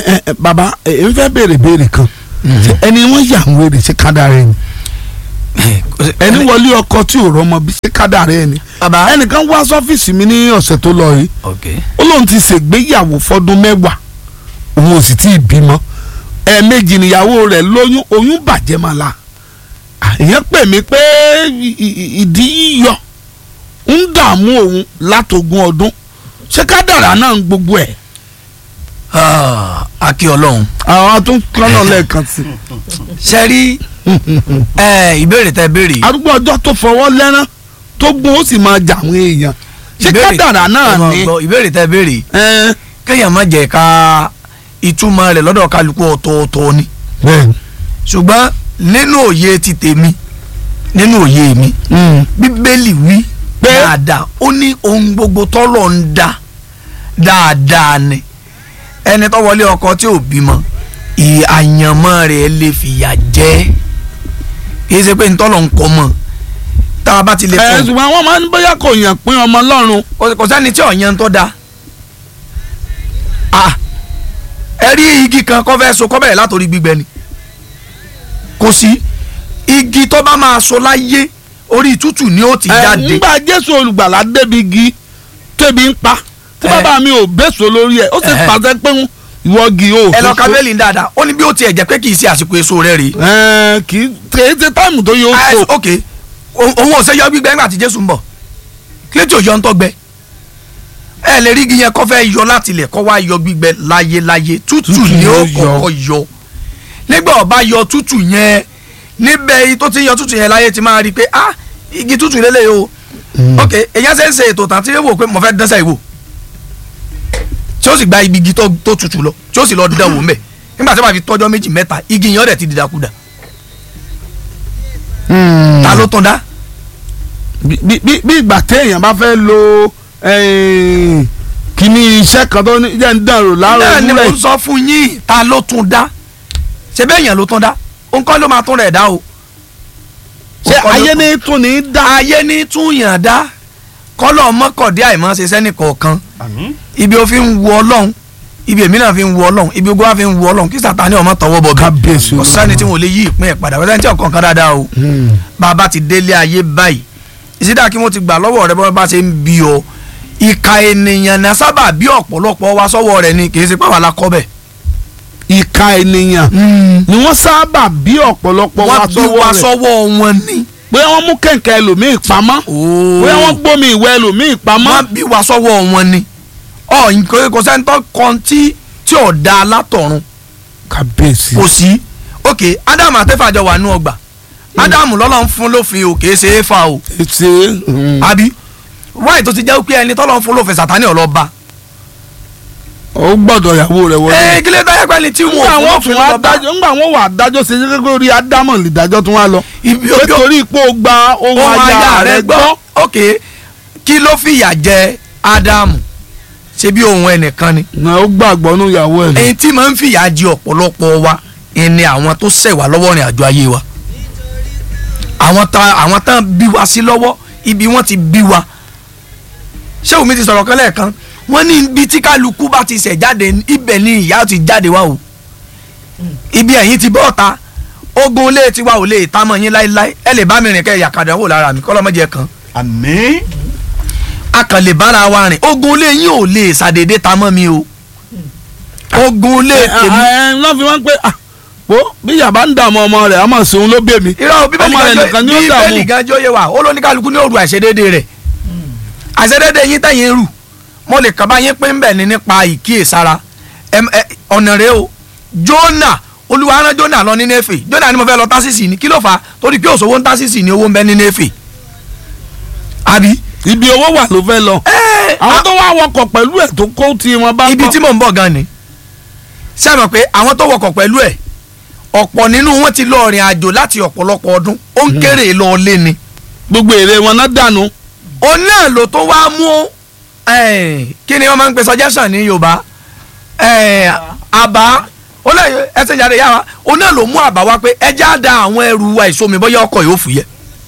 ẹ ẹ bàbá ẹ ẹ ń fẹ́ béèrè béèrè kan Ṣé ẹni wọ́n yà ń wèrè ṣé kádàrá ẹni ẹni wọlé ọkọ tí ò rọmọ bí ṣé kádàrá ẹni bàbá ẹnìkan wá sọ́fíìsì mi ní ọ̀sẹ̀ tó lọ yìí ok ó lóun ti ṣègbéyàwó fọdún mẹ́wàá òun ò sì tí ì bímọ ẹ̀ẹ̀mejì níyàwó rẹ̀ lóyún oyún bàjẹ́ máa la èèyàn pè mí pé ì- ì- ìdí yíyọ ń dààmú òun látogún ọdún ṣé kádàrá náà ń gbogbo ẹ̀ Ah, akí ọlọ́run àwọn tó ń kọ́nà lẹ́ẹ̀kan sí ṣe rí ẹ, ìbéèrè tẹ béèrè yìí. arúgbó ọjọ́ tó fọwọ́ lẹ́rán tó gún ó sì máa jà àwọn èèyàn ṣé Ìbéèrè- kádàrá náà ẹ máa ni gbọ́, ìbéèrè tẹ béèrè yìí. ẹ kéèyàn má jẹ́ ká ìtumọ̀ rẹ̀ lọ́dọ̀ kálukú ọ̀tọ̀ọ̀tọ̀ ni bẹ́ẹ̀ ṣùgbọ́n nínú òye ti tèmi nínú òye mi bíbélì wí Pé? dáadáa ó ní ohun gbogbo tọ́lọ̀ ń dá dáadáa ni ẹni tó wọlé ọkọ tí ò bímọ ìyàyànmọ́ rẹ̀ lè fìyà jẹ kì í ṣe pé ntọ́lọ̀ ń kọ́ mọ́ tá a bá ti lè ẹ fọ́ ṣùgbọ́n wọ́n máa ń bóyá kò yàn pín ọmọ lọ́rùn kò kò sẹ́ni tí ọ̀yàn tó da ah ẹ rí igi kan kọ́ fẹ́ so kọ́ bẹ̀rẹ̀ látòrí gbígbẹ ni kò sí igi tó bá máa so láyé orí tútù ni ó ti ẹ jáde ńgbà jésù olùgbàlà débi igi tẹbi ń pa tí Ẹ. bàbá mi ò bẹ́sọ̀ lórí ẹ̀ ó sì Ẹhẹ́. pàṣẹ pé ń ìwọ gi o. ẹ lọ kábẹ́lì dáadáa ó ní bí ó tiẹ̀ jẹ́ pé kì í ṣe àsìkò èso rẹ̀ rèé ẹ kì í kì í ṣe táìmù tó yẹ ó Ah, so. ok O- òun ò ṣe yọ gbígbẹ nígbà tí jésù ń bọ̀ kí ló tí ò yọ ń tọ́gbẹ ẹ lè rí igi yẹn kọ́ fẹ́ yọ láti ilẹ̀ kọ́ wá yọ gbígbẹ láyéláyé tútù Tútù ni ó ló yọ. kọ́kọ́ yọ nígbà ó bá yọ tútù yẹn níbẹ̀ yìí tó ti ń yọ tútù yẹn láyé ti máa rí i pé ah igi tútù lélẹ̀ o ok èyàn ṣe ń ṣe ètò tán tí ó wò pé mo fẹ́ dánṣẹ́ ìwò tí ó sì gba ibi igi tó tó tutù lọ tí ó sì lọ dán wò mẹ́ nígbà tí wọ́n bá fi tọ́jọ́ méjì mẹ́ta igi yẹn ọ̀dẹ̀ ti dìdàkudà Hmm. ta ló tán dá bí bí- bí bí ìgbà téèyàn bá fẹ́ lo eh, kíní iṣẹ́ kan tó ní jẹ́ ń dàrú láàrọ̀ náà ni mo ìmúlẹ̀ ń sọ fún yín ta ló tún dá ṣe bẹ́ẹ̀ yẹn ló tún dá òun kọ́ ló máa tún rẹ̀ dá o. ṣé Òun kọ́ ló ayé tún- ní tún ní dá. ayé ní tún yàn dá kọ́lọ̀ mọ́kọ̀dé àìmọ́ ṣe sẹ́nì kọ̀ọ̀kan ibi ó fi ń wu ọlọ́run ibi èmi náà fi ń wu ọlọ́run ibi ogun wa fi ń wu ọlọ́run kí sàtáni ọmọ tọwọ́ bọ̀ Kábíyèsí kò sẹ́ni tí wọ́n lè yí ìpín ẹ̀ padà wọ́n sẹ́ni tí ọ̀kan kan dáadáa o Hmm. bàbá ti délé ayé báyìí ìsídà kí wọ́n ti gbà lọ́wọ́ rẹ bọ́ bá ṣe ń bí ọ ìka ènìyàn náà sábà bí ọ̀pọ̀lọpọ̀ wa sọ́wọ́ rẹ ni kì í ṣe pàwọn alákọ́ bẹ̀. ìka ènìyàn ni wọ́n sábà bí ọ̀pọ̀lọpọ̀ wa wọ́n bí wa sọ́wọ́ rẹ̀ sọ́wọ́ wọn ni. pé wọ́n mú kẹ̀kẹ́ ẹlòmíì pamọ́ pé wọ́n gbómi ìwẹ̀ ẹlòmíì pamọ́. wọ́n bí wa sọ́wọ́ wọn ni. ọ nǹkan kò sẹ́ńtọ́ kan tí tí ò da látọ̀run kábíyèsí. kò sí. ok ádámù àtẹ́fàjọ wà nú ọgbà ádámù lọ́lọ́ ń fún lófin o kìí ṣe é fa o ṣe àbí wáyé tó ti jẹ́ pé ẹni tọ́lọ́ ń fún lófin sàtánì ọlọ́ba. ó gbọ́dọ̀ ìyàwó rẹ̀ wọlé. ẹ kílẹ̀ táyà pẹ́ni tí ńgbà wọ́n wọn fún tún lófin wá lọ́ba. dájọ́ ńgbà wọn wà dájọ́ ṣe jẹ́ kó rí ádámọ̀ lìdájọ́ tún wá lọ. ibi pé ojú torí ipò gba ohun ohun aya rẹ̀ gbọ́. ok kí ló fìyà jẹ ádámù ṣe bí ohun ẹnìkan ni. na ó gbàgbọ́ nù ìyàwó ẹ̀. èyí tí máa ń fìyà jẹ ọ̀pọ̀lọpọ̀ wa ni àwọn tó ṣẹ̀ wá lọ́wọ́ rìn àjò ayé wa àwọn tá àwọn tán bí wa sí lọ́wọ́ ibi wọ́n ti bí wa ṣé omi ti sọ̀rọ̀ kan lẹ́ẹ̀kan wọ́n ní ibi tí kálukú bá ti ṣẹ̀ jáde ibẹ̀ ni ìyá ti jáde wá o ibi ẹ̀yìn ti bọ́ ọ̀ta ogun ilé tiwa ò lè ta mọ́ yín láéláé ẹ lè bá mi rìn kẹ́ ẹ̀yà kàdán wò lára mi kọ́lọ́mọ́jẹ kan àmín a kàn lè bára wa rìn ogun ilé yín ò lè ṣàdédé ta mọ́ mi o ogun ilé ẹ tèmi ẹ lọ́ fi wọ́n pé ah wo bí yàrá ń dààmú ọmọ rẹ̀ ọmọ sòun ló bẹ̀ mí. irọ́ bíbélì ọmọ rẹ̀ gan nìkan jọ ni ó dààmú. bíbélì gan jọ yé wa ó ló ní kálukú ní òru àìṣedéédé rẹ̀ àìṣedéédé yín tẹ̀yìn rù mo lè kàn bá yín pín bẹ̀ ní nípa ìkíyèsára Ẹm, ẹ, ọ̀nà rẹ o Jónà olúwa rán Jónà lọ ní Néfè Jónà ni mo fẹ́ lọ tásìsì ni kí ló fà á torí pé òṣòwò ń tásìsì ni owó ń bẹ ní Néfè àbí. ibi owó wà ló fẹ́ lọ. ẹ àwọn tó wá wọkọ̀ pẹ̀lú ẹ̀ tó kó tí wọn bá ibi gbọ́. tí mò ń bọ̀ gan ni ṣé ẹ mọ̀ pé àwọn tó wọkọ̀ pẹ̀lú ẹ̀ ọ̀pọ̀ nínú wọn ti lọ rìn àjò láti ọ̀pọ̀lọpọ̀ ọdún ó ń kéré lọ lé ni gbogbo èrè wọn náà dànù. òun náà ló tó wá mú eh, kí ni wọ́n máa ń pe suggestion ní Yorùbá eh, àbá ó lè ẹsẹ̀ jáde yá wa òun náà ló mú àbá wá pé ẹjẹ́ á da àwọn ẹrù wa ìsomi bóyá ọkọ̀ yóò fúyẹ́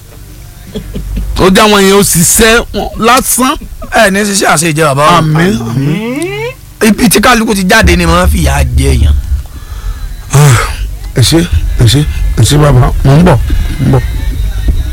ó já wọn yẹn ó ṣiṣẹ́ wọn lásán. ẹ ní ṣiṣẹ́ àṣejẹ bàbá wa àmín. ibi tí kálukú ti jáde ni màá fìyà jẹ èèyàn. ẹ ṣe ẹ ṣe ẹ ṣe bàbá mò ń bọ̀ ń bọ̀.